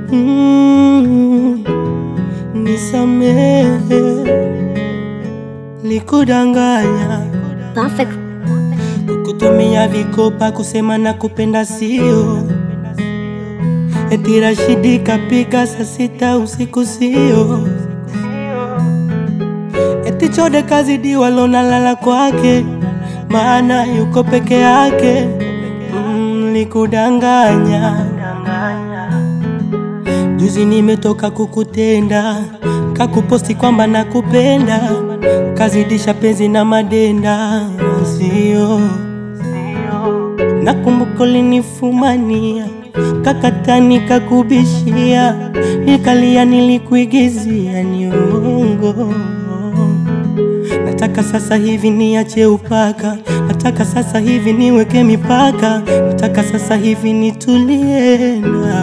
Mm, nisamehe, likudanganya Perfect. kukutumia vikopa kusema na kupenda sio eti Rashidi kapika saa sita usiku sio eti Chode kazidi walonalala kwake maana yuko peke yake mm, likudanganya Juzi nimetoka kukutenda, kakuposti kwamba nakupenda, kazidisha penzi na madenda, sio nakumbuka ulinifumania, kakatani kakubishia, nikalia, nilikuigizia, ni uongo. Nataka sasa hivi niache upaka, nataka sasa hivi niweke mipaka, nataka sasa hivi nitulie na